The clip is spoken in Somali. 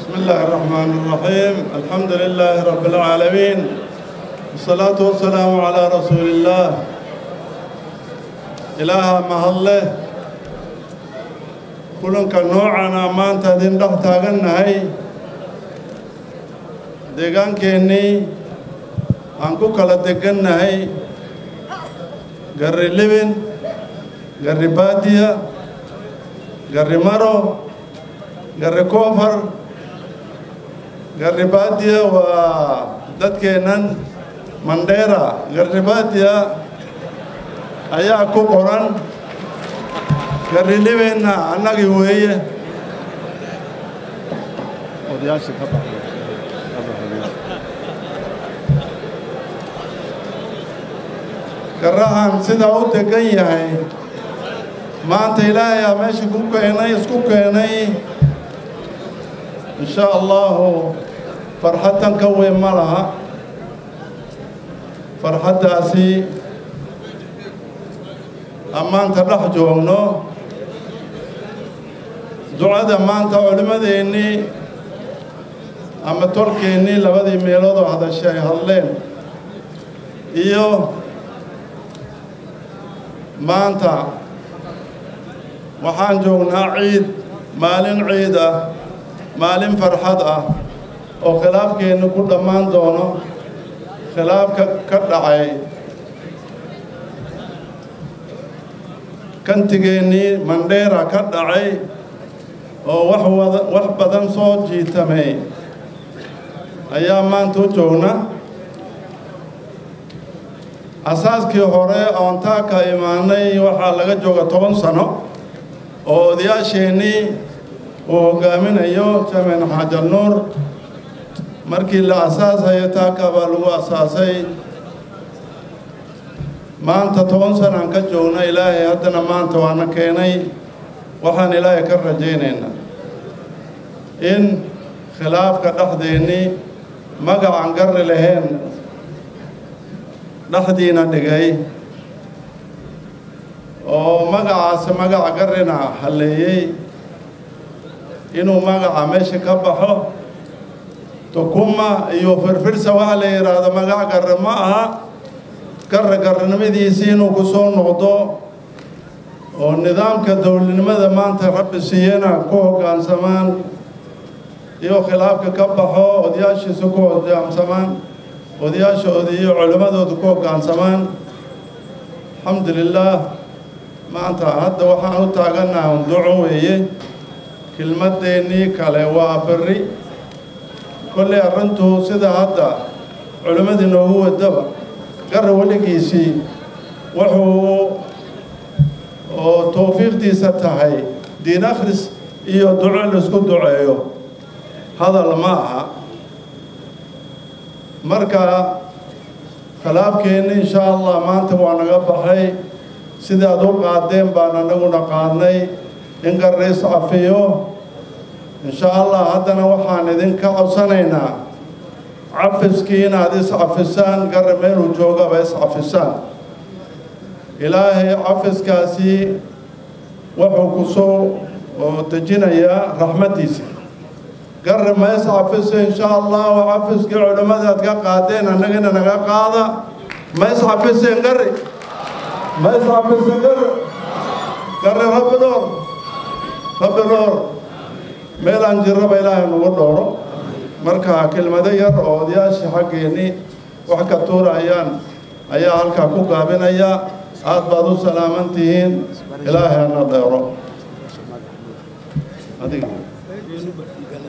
بسم الله الرحمن الرحيم الحمد لله رب العالمين والصلاة والسلام على رسول الله إلها مهله kulanka noocana maanta idin dhex taagannahay deegaankeenii aan ku kala degannahay garri libin garri baadiya garri maro garri koofar garri baadiya waa dadkeennan mandheera garri baadiya ayaa ku qoran garri libinna annagii weeye garrahan sidaa u degan yahay maanta ilaahay aa meesha ku keenay isku keenay in shaa allahu farxadtan ka weyn ma laha farxaddaasi ammaanta dhex joogno ducada maanta culimmadeennii ama tolkeennii labadii meeloodoo hadashay ay hadleen iyo maanta waxaan joognaa ciid maalin ciid ah maalin farxad ah oo khilaafkeenni ku dhammaan doono khilaafka ka dhacay kantigeennii mandheera ka dhacay oo wax wada wax badan soo jiitamay ayaa maanta u joogna asaaskii hore oon taa ka imaanay waxaa laga jooga toban sano oo odayaasheennii uu hoggaaminayo jamen xaajar nuur markii la asaasayo taaka baa lagu asaasay maanta toban sanaan ka joogna ilaahay haddana maanta waana keenay waxaan ilaahay ka rajaynaynaa in khilaafka dhexdeennii magacaan garri lahayn dhexdiina dhigay oo magacaasi magaca garrina halleeyey inuu magaca meesha ka baxo tukuma iyo firfirsa waxa la yidhaahdo magac garre ma aha garre garranimadiisii inuu ku soo noqdo oo nidaamka dowladnimada maanta rabbi siiyana ku hoggaansamaan iyo khilaafka ka baxo odayaashiisa ku hoggaansamaan odayaashooda iyo culimmadooda ku hoggaansamaan alxamdu lilaah maanta hadda waxaan u taagannaha duco weeye kelmaddeennii kale waa berri kolley arrintu sida hadda culimmadii noogu wadaba garra weligiisii wuxuu oo towfiiqdiisa tahay diin akhris iyo duco laisku duceeyo hadal ma aha marka khilaafkeenni insha allah maanta waa naga baxay sidaad u qaadeen baan anaguna qaadnay in garra iscafiyo insha allah haddana waxaan idinka codsanaynaa cafiskii inaad iscafisaan garra meeluu joogaba iscafisaan ilaahay cafiskaasi wuxuu ku soo dejinayaa raxmaddiisa garri ma iscafiso insha allahu cafiskii culimmadaad ka qaadeen annagana naga qaada ma iscafiseen garri ma iscafiseen garri garri rabbi dhoor rabbi dhoor meelaan jirraba ilaahay nagu dhooro marka kelmado yar oo odayaashii xaggeennii wax ka tuurayaan ayaa halkaa ku gaabinaya aad baad u salaaman tihiin ilaahay hana dheero